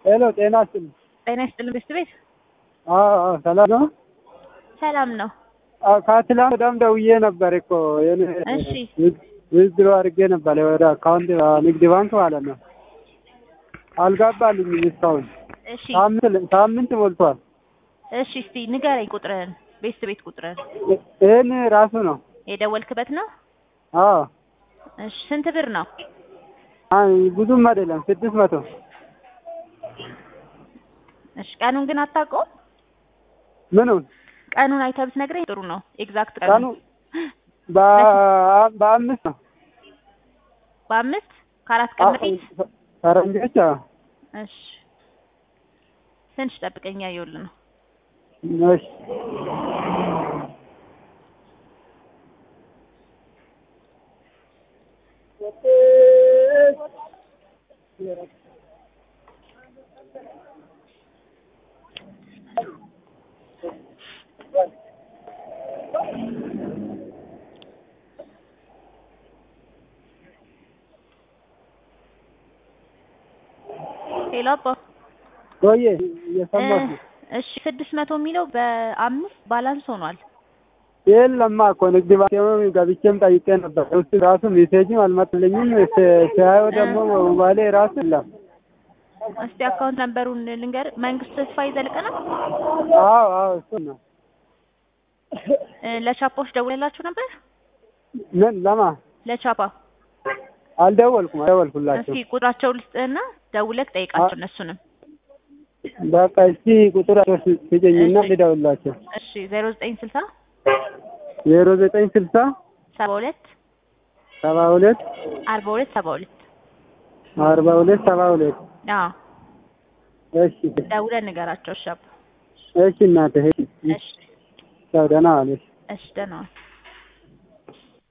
ሄሎ ጤና ይስጥልኝ። ጤና ይስጥልን ቤት ቤት አዎ አዎ፣ ሰላም ነው? ሰላም ነው። አዎ ከትላንት ወዲያም ደውዬ ነበር እኮ የኔ እሺ ዊዝድሮ አድርጌ ነበር ወደ አካውንት ንግድ ባንክ ማለት ነው። አልገባልኝም እስካሁን እሺ ሳምንት ሳምንት ሞልቷል። እሺ እስቲ ንገረኝ ቁጥርህን፣ ቤት ቤት ቁጥርህን ይህን ራሱ ነው። የደወልክበት ነው? አዎ እሺ ስንት ብር ነው? አይ ብዙም አይደለም ስድስት መቶ እሺ ቀኑን ግን አታውቀውም? ምኑን ቀኑን አይተህ ብትነግረኝ ጥሩ ነው። ኤግዛክት ቀኑ ቀኑ በ- በአምስት ነው በአምስት ከአራት ቀን በፊት ፈረንጆች አዎ። እሺ ትንሽ ጠብቀኝ፣ እያየሁልህ ነው። እሺ ሄሎ አባ ቆየ እየሰማሁህ ነው። እሺ ስድስት መቶ የሚለው በአምስት ባላንስ ሆኗል። የለማ እኮ ንግድ ባንክ ገብቼም ጠይቄ ነበር። ውስጥ ራሱ ሜሴጅም አልመጣልኝም። ስ- ሲያየው ደግሞ ሞባይሌ ራሱ የለም። እስቲ አካውንት ነምበሩን ልንገር። መንግስት ተስፋ ይዘልቅ ነው። አዎ አዎ እሱ ነው። እ፣ ለቻፓዎች ደውለላችሁ ነበር? ምን ለማ ለቻፓ አልደወልኩም አልደወልኩላቸው። እስቲ ቁጥራቸው ልስጥህና ደውለህ ጠይቃቸው እነሱንም። በቃ እስቲ ቁጥራቸው ስ- ስጭኝና እሺ። ልደውልላቸው። እሺ ዜሮ ዘጠኝ ስልሳ ዜሮ ዘጠኝ ስልሳ ሰባ ሁለት ሰባ ሁለት አርባ ሁለት ሰባ ሁለት አርባ ሁለት ሰባ ሁለት አዎ እሺ ደውለህ ንገራቸው። እሺ አባ እሺ እናትህ እሺ እሺ ቻው ደህና ዋልሽ። እሺ ደህና ዋል።